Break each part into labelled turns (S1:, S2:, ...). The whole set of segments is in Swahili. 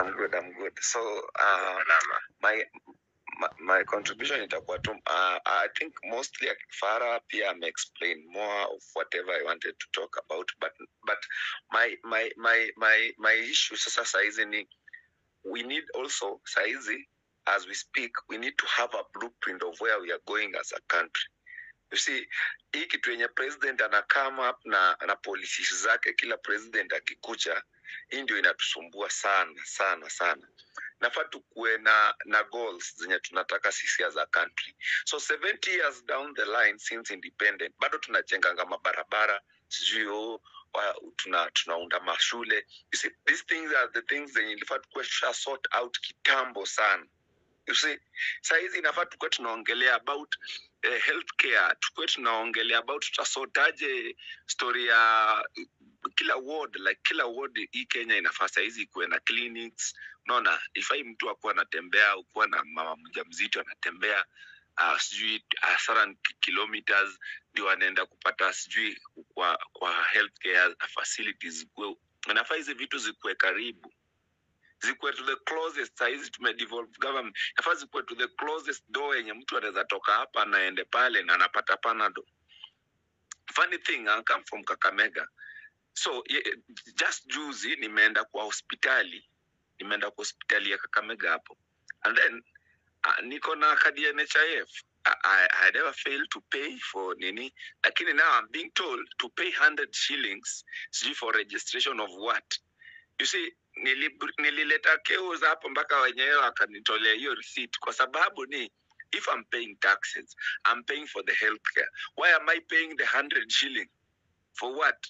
S1: I'm good, I'm good. So uh, my, my my contribution itakuwa tu uh, I think mostly Farah pia ame explain more of whatever I wanted to talk about but but my my my my my issue sasa saizi ni we need also saizi as we speak we need to have a blueprint of where we are going as a country you see hii kitu yenye president ana come up na na policies zake kila president akikucha hii ndio inatusumbua sana sana sana nafaa tukuwe na na goals zenye tunataka sisi as a country so 70 years down the line since independent bado tunajenganga mabarabara sijui oh, wa- tuna tunaunda mashule you see these things are the things zenye ilifaa tukuwe tusha sort out kitambo sana you see sahizi inafaa tukuwe tunaongelea about eh, healthcare tukuwe tunaongelea about tutasotaje story ya kila ward like kila ward hii kenya inafaa sahizi ikuwe na clinics unaona ifai mtu akuwa anatembea ukuwa na mama mja mzito anatembea uh, sijui uh, certain kilometers ndio anaenda kupata sijui kwa kwa healthcare facilities zikuwe nafaa hizi vitu zikuwe karibu zikuwe to the closest sahizi tumedevolve government nafaa zikuwe to the closest door yenye mtu anaweza toka hapa anaende pale na anapata panado funny thing I come from kakamega so ye, just juzi nimeenda kwa hospitali nimeenda kwa hospitali ya kakamega hapo and then uh, niko na kadi ya nhif I, I, I never failed to pay for nini lakini now I'm being told to pay 100 shillings sijui for registration of what you see nili- nilileta keus hapo mpaka wenyewe wakanitolea hiyo receipt kwa sababu ni if I'm paying taxes I'm paying for the healthcare why am I paying the 100 shilling for what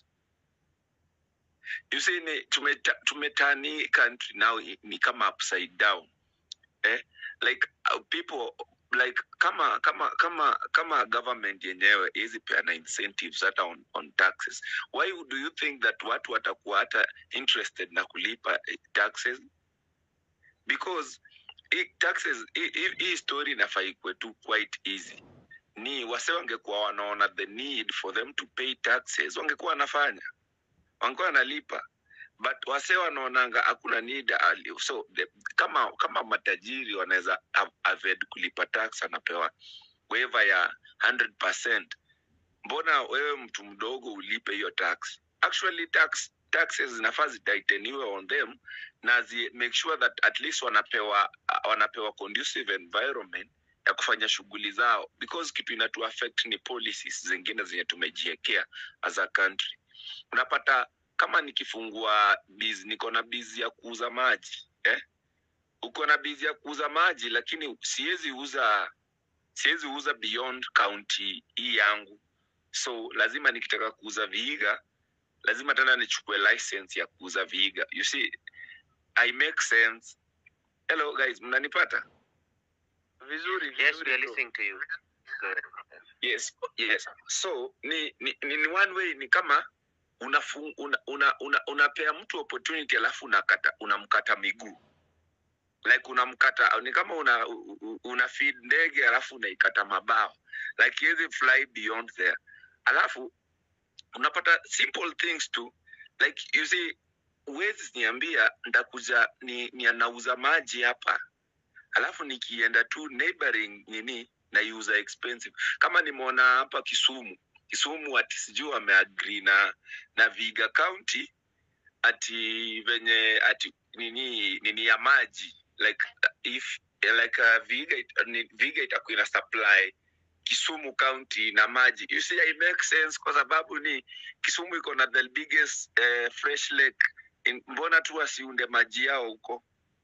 S1: you see ni tumeta, tumetani country now i- ni kama upside down eh? like uh, people like kama kama kama kama government yenyewe hizi peana incentives hata on, on taxes why do you think that watu watakuwa hata interested na kulipa eh, taxes because hii taxes hii- hii hii story inafaa ikuwe tu quite easy ni wase wangekuwa wanaona the need for them to pay taxes wangekuwa wanafanya wangekuwa wanalipa but wase wanaonanga hakuna need ali- so the, kama kama matajiri wanaweza av- avoid kulipa tax anapewa waiver ya 100% mbona wewe mtu mdogo ulipe hiyo tax actually tax taxes zinafaa zitaiteniwe on them na zi make sure that at least wanapewa uh, wanapewa conducive environment ya kufanya shughuli zao because kitu inatu affect ni policies zingine zenye tumejiekea as a country unapata kama nikifungua biz niko na bizi ya kuuza maji eh? uko na bizi ya kuuza maji lakini siwezi uza siwezi uza beyond county hii yangu so lazima nikitaka kuuza viiga lazima tena nichukue license ya kuuza viiga you see i make sense hello guys mnanipata
S2: vizuri
S3: Yes, we
S2: vizuri
S3: are
S2: bro.
S3: listening to you. Go ahead.
S1: yes yes so ni ni, ni, ni one way ni kama unafu, una, una, una, unapea mtu opportunity alafu unakata unamkata miguu like unamkata ni kama una u- u- una feed ndege alafu unaikata mabawa like hizi fly beyond there alafu unapata simple things tu like you see huwezi niambia ndakuja ni, ni anauza maji hapa alafu nikienda tu neighboring nini naiuza expensive kama nimeona hapa kisumu kisumu ati sijui wameagri na na viga county ati venye ati nini nini ya maji like if like uh, viga, it- ni- viga itakuwa ina supply kisumu county na maji you see it makes sense kwa sababu ni kisumu iko na the biggest uh, fresh lake in, mbona tu wasiunde maji yao huko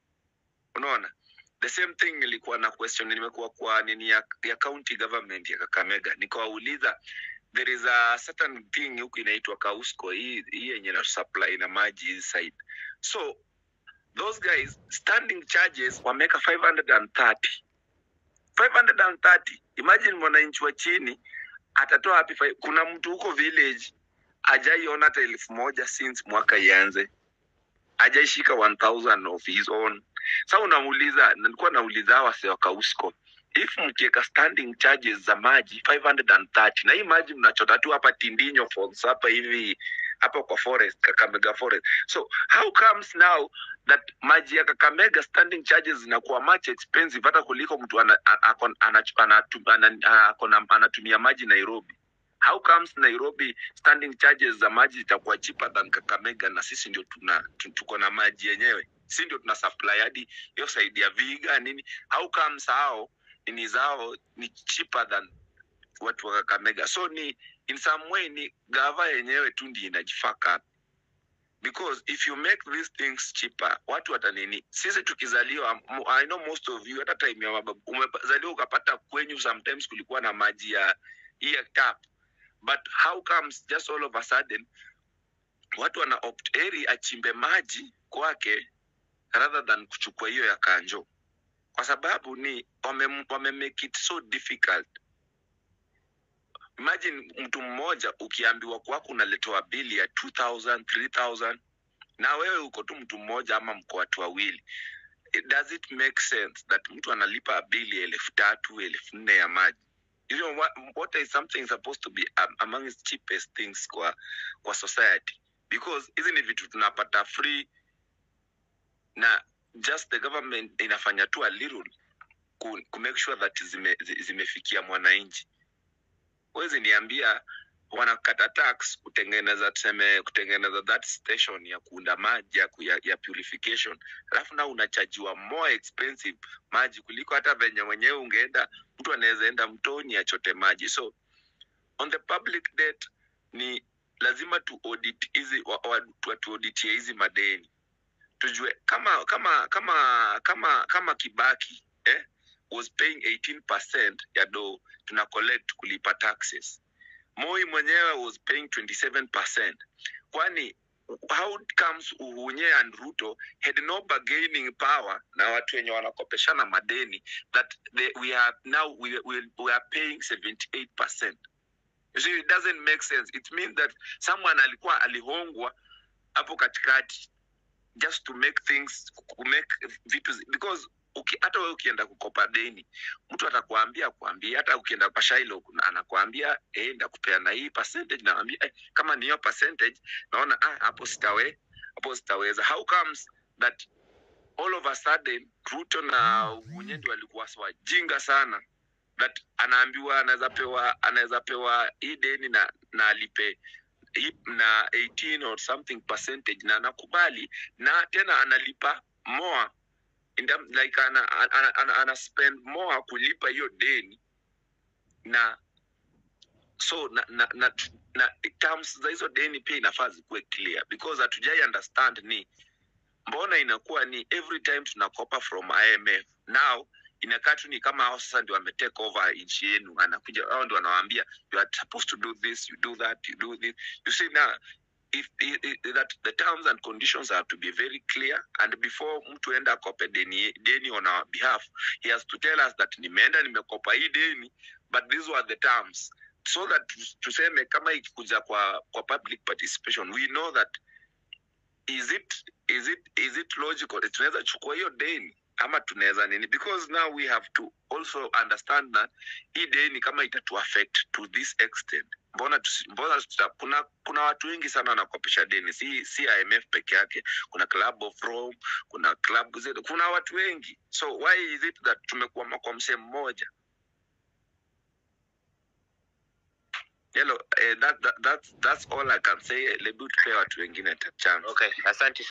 S1: unaona the same thing nilikuwa na question nimekuwa kwa nini ya, ya county government ya kakamega nikawauliza there is a certain thing huku inaitwa kausco hii hii yenye na supply na maji hii side so those guys standing charges wameka 530 530 imagine mwananchi wa chini atatoa wapi fi- kuna mtu huko village ajaiona hata elfu moja since mwaka ianze ajaishika 1000 of his own sa unamuuliza nilikuwa nauliza hawa wase wa kausco if mkiweka standing charges za maji 530 na hii maji mnachota tu hapa tindinyo falls hapa hivi hapa kwa forest kakamega forest so how comes now that maji ya kakamega standing charges zinakuwa much expensive hata kuliko mtu ana- a- ako- anachu- anatu- ana- ako na- anatumia maji nairobi how comes nairobi standing charges za maji zitakuwa cheaper than kakamega na sisi ndio tuna tu- tuko na maji yenyewe si ndio tuna supply hadi hiyo side ya viga nini how comes hao nini zao ni cheaper than watu wa kakamega so ni in some way ni gava yenyewe tu ndi inajifaka because if you make these things cheaper watu watanini sisi tukizaliwa m- i know most of you hata time ya mababu umezaliwa ukapata kwenyu sometimes kulikuwa na maji ya hii ya tap but how comes just all of a sudden watu wana opt eri achimbe maji kwake rather than kuchukua hiyo ya kanjo kwa sababu ni wame, wame make it so difficult imagine mtu mmoja ukiambiwa kwako unaletewa bili ya 2000 3000 na wewe uko tu mtu mmoja ama mko watu wawili It- does it make sense that mtu analipa bili elfu tatu elfu nne ya maji you know, what, water is something supposed to be um, among the cheapest things kwa kwa society because hizi ni vitu tunapata free na just the government inafanya tu a little ku, ku make sure that zime, zi- zimefikia mwananchi huwezi niambia wanakata tax kutengeneza tuseme kutengeneza that station ya kuunda maji ya, ku- ya, ya purification alafu na unachajiwa more expensive maji kuliko hata venye mwenyewe ungeenda mtu anaweza enda mtoni achote maji so on the public debt ni lazima tu audit hizi wa- wa- tu- tuauditie hizi madeni tujue kama kama kama kama kama kibaki eh, was paying 18% ya do tuna collect kulipa taxes moi mwenyewe was paying 27% kwani how comes uhunye and ruto had no bargaining power na watu wenye wanakopeshana madeni that they, we are now we, we, we are paying 78% you see it doesn't make sense it means that someone alikuwa alihongwa hapo katikati just to make things ku make vitu zi- because uki, hata wewe ukienda kukopa deni mtu atakwambia kuambia hata ukienda kwa shailo kuna- anakwambia eh, ndakupeana hii percentage naambia eh, kama ni hiyo percentage naona ah, hapo sitawe hapo sitaweza how comes that all of a sudden ruto na unyendi walikuwa wajinga sana that anaambiwa anaweza pewa anaweza pewa hii deni na na alipe hii na 18 or something percentage na anakubali na tena analipa more in term, like ana, ana, ana, ana, ana spend more kulipa hiyo deni na so na, na, na, na terms za hizo deni pia inafaa zikuwe clear because hatujai understand ni mbona inakuwa ni every time tunakopa from imf now inakaa tu ni kama hao sasa ndio wametake over nchi yenu anakuja hao ndio wanawaambia you are supposed to do this you do that you do this you see now if, if, if that the terms and conditions have to be very clear and before mtu enda akope deni, deni on our behalf he has to tell us that nimeenda nimekopa hii deni but these were the terms so that tus- tuseme kama ikikuja kwa kwa public participation we know that is it is it is it logical tunaweza chukua hiyo deni ama tunaweza nini because now we have to also understand that hii deni kama itatu affect to this extent mbona tusi, mbona tuta, kuna kuna watu wengi sana wanakopesha deni si si IMF peke yake kuna club of Rome kuna club zetu kuna watu wengi so why is it that tumekuwa kwa msemo mmoja Hello, eh, that, that, that's, that's all I can say. Lebu tupee watu wengine chance.
S2: Okay, asante